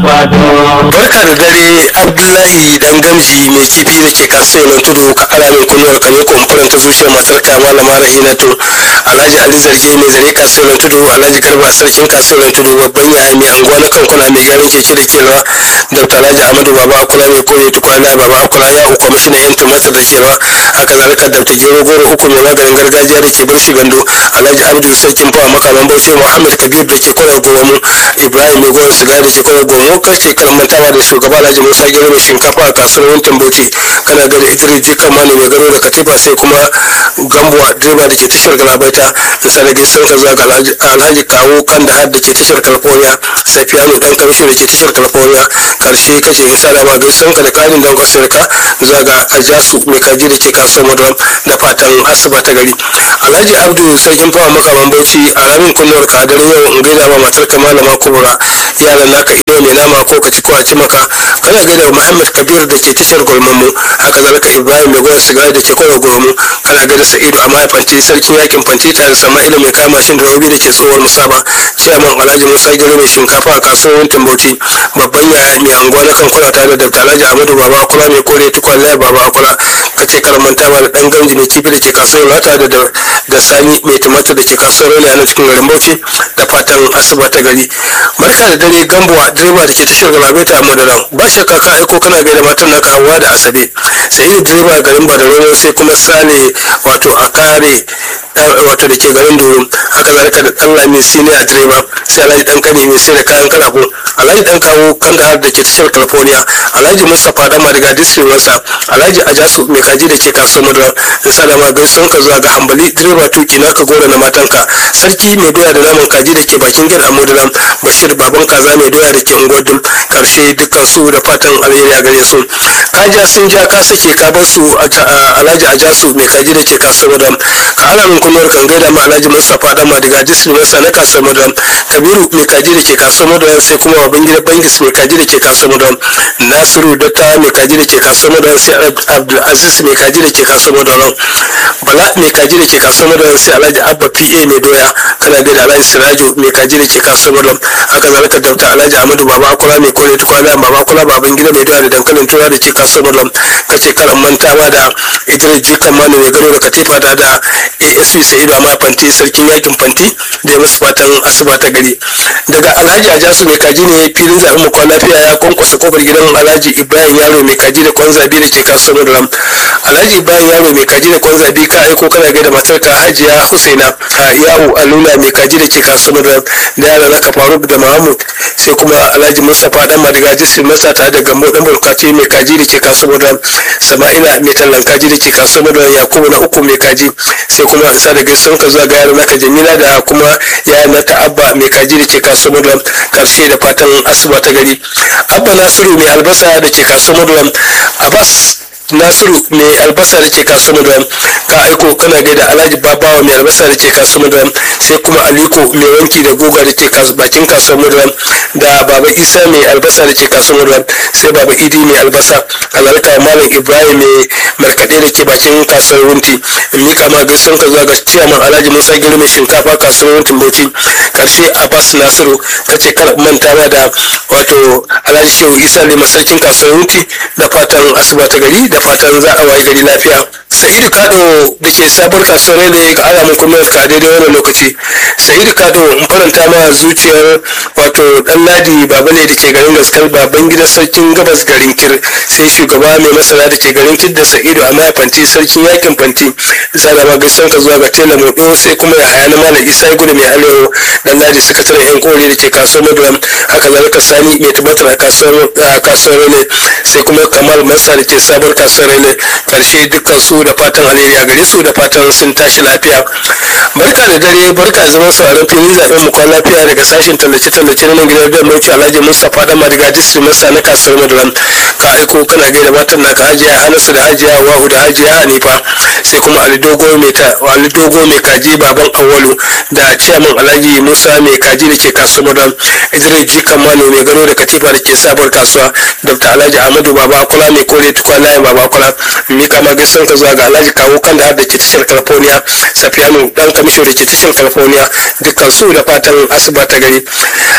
barka da dare abdullahi dan gamji mai kifi da ke kasuwar tudu ka ara min kunuwar ka ne kumfuran ta zuciyar matar ka malama rahinatu alhaji ali zarge mai zare kasuwar tudu alhaji garba sarkin kasuwar tudu babban yaya mai anguwa na kankuna mai gyaran keke da kelwa dr alhaji amadu baba akula mai kore tukwana baba akula yahu kwamishinan yan tumatir da kelwa haka zalika dr gero goro uku mai maganin gargajiya da ke barshi gando alhaji abdu sarkin fawa makaman bauchi muhammad kabir da ke kwanar gomu ibrahim mai gowar shiga da ke kwanar gomu kake karantawa da shugaba alhaji musa gero mai shinkafa a kasuwar wuntin bauchi kana gada idris jikan mani mai garo da katifa sai kuma gambuwa direba da ke tashar galabaita da sanadin sun ka zuwa ga alhaji kawo kan da har da ke tashar california safiyanu dan kamshi da ke tashar california karshe kace in sada ma gaisan ka da karin don kasar ka zuwa ga ajasu mai kaji da ke kasuwar madram da fatan asuba ta gari alhaji abdu sarkin fawa makaman bauchi a ramin kunnuwar ka dare yau in gaida ma matar ka malama kubura yaran naka iyo mai nama ko ka ci ko a ci maka kana gaida muhammad kabir da ke tashar gulmamu haka zalika ibrahim mai gwada sigari da ke kwanar gulmamu kana gaida sa'idu a mahaifanci sarkin yakin fanti tare da sama'ila mai kama shin da rabi da ke tsohuwar musaba ciyaman alhaji musa gero mai shinkafa a kasuwar wuntin bauchi babban yaya mai anguwa na kankuna tare da alhaji amadu baba kula mai kore tukwan laya baba kula kace karamanta ba da dan gamji mai kifi da ke kasuwar lata da da sani mai tumatir da ke kasuwar rani a cikin garin bauchi da fatan asuba ta gari barka da dare gambuwa direba da ke tashar galabaita a madaran ba shakka ka aiko kana gaida matan naka hawa da asabe sai da direba garin badarano sai kuma sale wato a kare wato da ke garin doro haka zalika da dan lami siniya direba sai alhaji dan kane mai sai da kayan kalafo alhaji dan kawo kandahar da ke tashar california alhaji mustapha dan madiga district wasa alhaji ajasu mai kaji da ke kasuwar madara da sadama gaisuwan ka zuwa ga hambali direba tuki naka gora na matanka sarki mai doya da naman kaji da ke bakin gida a modalam bashir baban kaza mai doya da ke unguwar karshe dukkan su da fatan alheri a gare su kaja sun ja ka sake ka bar su alhaji ajasu mai kaji da ke kasuwar madara ka ana min kunuwar kan gaida ma alhaji mustapha dan madiga district wasa na kasuwar madara kabiru mai kaji da ke kasuwar madara sai kuma babban gida bangis mai kaji da ke kasuwar madara nasiru datta mai kaji da ke kasuwar madara sai abdulaziz mai kaji da ke kasuwar madara bala mai kaji da ke kasuwar madara sai alhaji abba pa mai doya kana gaida alhaji sirajo mai kaji da ke kasuwar madara haka zalika dauta alhaji amadu baba akula mai kore tukwana baba akula baban gida mai doya da dankalin tura da ke kasuwar madara kace karan manta ma da idris jikan mani mai gado da katifa da da asp sa'idu amma fanti sarkin yakin fanti da ya musu fatan asuba ta gari daga alhaji ajasu mai kaji ne filin zaɓen mu kwan lafiya ya kwankwasa kofar gidan alhaji ibrahim yaro mai kaji da kwan zabi da ke kasuwar madara alhaji ibrahim yaro mai kaji da kwan zabi ka aiko kana gaida matar ka hajiya husaina a yawo alula mai kaji da ke kasuwar madara da yara naka faruk da mahmud sai kuma alhaji mustapha dan madiga jisir masa tare da gambo dan burkaci mai kaji da ke kasuwar madara sama'ila mai tallan kaji da ke kasuwar madara yakubu na uku mai kaji sai kuma sa da gaisuwan ka zuwa ga yaran naka jamila da kuma yayan nata abba mai kaji da ke kasuwar madara karshe da fatan asuba ta gari abba nasiru mai albasa da ke kasuwar madara abbas nasiru mai albasa da ke kasuwar madara ka aiko kana gaida alhaji babawa mai albasa da ke kasuwar madara sai kuma aliko mai wanki da guga da ke bakin kasuwar madara da baba isa mai albasa da ke kasuwar madara sai baba idi mai albasa alarka malam ibrahim mai markaɗe da ke bakin kasuwar wunti in mika ma gaisuwan ka zuwa ga ciyaman alhaji musa giri mai shinkafa kasuwar wuntin bauchi karshe abbas nasiru kace kar manta ma da wato alhaji shehu isa ne masarkin kasuwar wunti da fatan asuba ta gari da fatan za a wayi gari lafiya sa'idu kado da ke sabuwar kasuwar ne ga alamun kunniyar ka daidai wannan lokaci sa'idu kado in faranta ma zuciyar wato dan ladi babale da ke garin gaskar baban gidan sarkin gabas garin kir sai shugaba mai masara da ke garin kir da sa'idu a fanti sarkin yakin fanti zara ma gaisan ka zuwa ga tela modo sai kuma ya haya na malam isa gudu mai alewa dan ladi sakataren yan kore da ke kasuwar maduram haka zalika sani mai tabbatar a kasuwar ne sai kuma kamal masa da ke sabuwar kasuwar ne karshe dukkan su da fatan alheri a gare su da fatan sun tashi lafiya barka da dare barka zaman sauraron fili zaɓen mu kwan lafiya daga sashen tallace-tallace na nan gidan da mai alhaji mustapha da madiga district masa na kasuwar maduram ka aiko kana gaida matan na ka hajiya hanasu da hajiya wahu da hajiya hanifa sai kuma ali dogo mai ta ali dogo mai kaji baban awalu da ciyaman alhaji musa mai kaji da ke kasuwar maduram idris jikan mano mai gano da katifa da ke sabuwar kasuwa dr alhaji ahmadu baba kula mai kore tukwan layin baba kula mika ma gaisuwan ka zuwa ga alhaji kawo kan da ke tashar california safiyanu dan kamishin da ke tashar california dukkan su da fatan asuba ta gari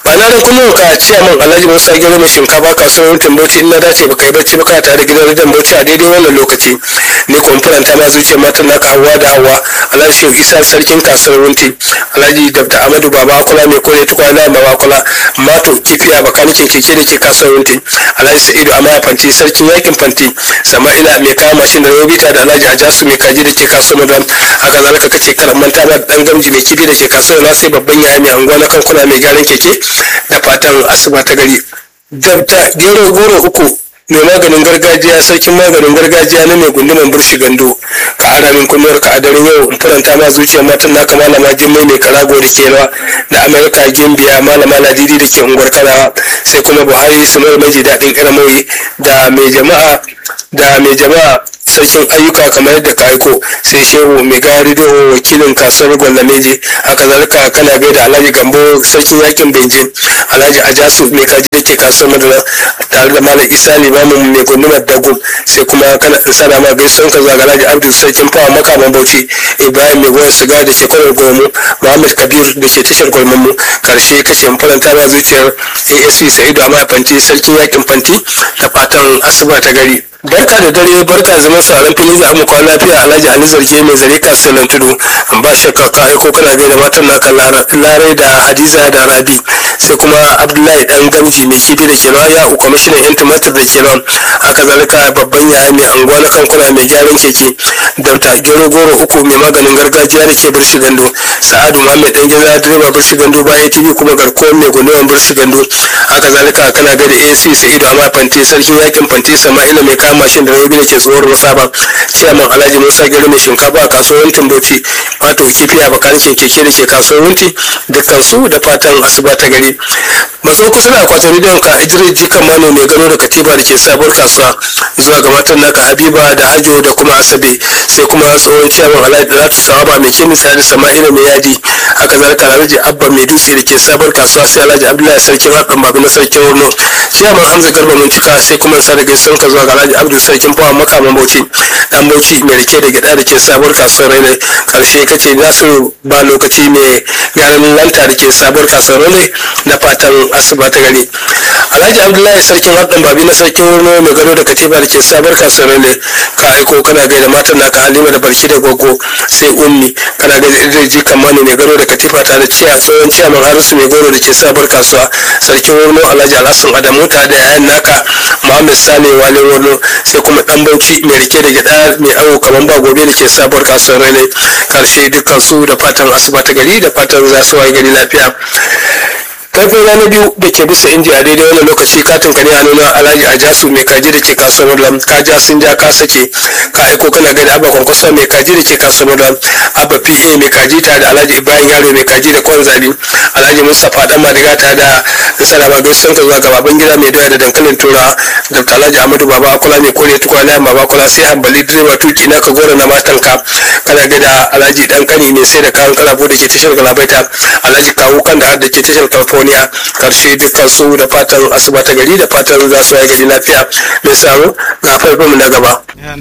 ba na ran kullum ka ciya min alhaji musa gero mai shinkafa kasuwar tumbauci in na dace baka yi bacci baka tare da gidan rediyon bauchi a daidai wannan lokaci ne kuma faranta ma zuciyar matan naka hawa da hawa alhaji shehu isa sarkin kasuwar wunti alhaji dr amadu baba kula mai kore tukwana baba kula mato kifiya bakanikin keke da ke kasuwar wunti alhaji sa'idu amaya fanti sarkin yakin fanti sama'ila mai kawo mashin da robita da alhaji ajasu mai kaji da ke kasuwar madan haka zalika kace karan manta da dan gamji mai kifi da ke kasuwar na sai babban yaya mai anguwa na kankuna mai gyaran keke da fatan asuba ta gari dabta gero goro uku mai maganin gargajiya sarkin maganin gargajiya na mai gunduman burshi gando ka ara min kunnuwar ka a daren yau in faranta ma zuciyar matan naka malama jimmai mai karago da kewa da amerika gimbiya malama ladidi da ke unguwar kanawa sai kuma buhari sumar maji daɗin karamoyi da mai jama'a da mai jama'a sarkin ayyuka kamar yadda ka aiko sai shehu mai gari da wakilin kasuwar gwalameji haka zalika kana gaida alhaji gambo sarkin yakin benjin alhaji ajasu mai kaji da ke kasuwar madara tare da malam isa limamin mai gundumar dago sai kuma kana in sana ma gaisuwan ka zaga alhaji abdul sarkin fawa makaman bauchi ibrahim mai goyon siga da ke kwanar gomu muhammad kabir da ke tashar gwalmamu karshe kace mu faranta ma zuciyar asc sa'idu amma fanti sarkin yakin fanti da fatan asuba ta gari barka da dare barka zaman sauran fili za mu kwana lafiya alhaji ali zarge mai zare kasuwan tudu ba shakka ka aiko kana gaida matan naka larai da hadiza da rabi sai kuma abdullahi dan gamji mai kifi da ke ya u kwamishinan yan tumatir da ke nan haka zalika babban yaya mai anguwa na kankuna mai gyaran keke dauta gero goro uku mai maganin gargajiya da ke birshi gando sa'adu muhammad dan gida direba birshi gando ba atv kuma garkuwar mai gunduman birshi gando haka zalika kana gaida ac sa'idu amma fante sarkin yakin fante sama'ila mai kama mashin da rabi da ke tsohuwar musaba ciyaman alhaji musa gari mai shinkafa a kasuwar bauchi wato kifi a bakanikin keke da ke kasuwar wunti dukkan su da fatan asuba ta gari matso kusa da akwatin rediyon ka idris jikan mano mai gano da katiba da ke sabuwar kasuwa zuwa ga matan naka habiba da hajo da kuma asabe sai kuma tsohon ciyaman alhaji ratu sawaba mai kimisa da sama'ila mai yadi haka zalika alhaji abba mai dutse da ke sabuwar kasuwa sai alhaji abdullahi sarkin haɗin babu na sarkin wurno ciyaman hamza garba mun cika sai kuma sa da gaisuwan ka zuwa ga alhaji abdul sarkin fawa makaman bauchi dan bauchi mai rike da gida da ke sabuwar kasuwar railai karshe kace za su ba lokaci mai gyaran lanta da ke sabuwar kasuwar railai na fatan asuba ta gari alhaji abdullahi sarkin haɗin babi na sarkin wurno mai gado da katiba da ke sabuwar kasuwar railai ka aiko kana gaida matan naka halima da barki da gogo sai ummi kana gaida idris jikan mani mai gado da katifa tare da ciya tsohon ciyaman harisu mai goro da ke sabuwar kasuwa sarkin wurno alhaji alhassan adamu tare da yayan naka muhammad sale wale wurno sai kuma dan bauchi mai rike da gida mai aro kamar ba gobe da ke sabuwar kasuwar railai karshe dukkan su da fatan asuba ta gari da fatan za su waye gari lafiya karfin rana biyu da ke bisa inji a daidai wannan lokaci katin ka ne a nuna alhaji a jasu mai kaji da ke kasuwar lam ka ja sun ja ka sake ka aiko kana gani abba kwankwasa mai kaji da ke kasuwar lam abba pa mai kaji ta da alhaji ibrahim yaro mai kaji da kwan zabi alhaji mustapha dan madiga ta da salama gaisan ka zuwa ga baban gida mai doya da dankalin tura dr alhaji amadu baba akula mai kore tukwana baba akula sai hambali direba tuki na ka gora na matanka kana gida alhaji dan kani mai sai da kayan kalabo da ke tashar galabaita alhaji kawu kan da ke tashar california karshe dukkan su da fatan asuba ta gari da fatan za su waye gari lafiya mai saro ga farfin na gaba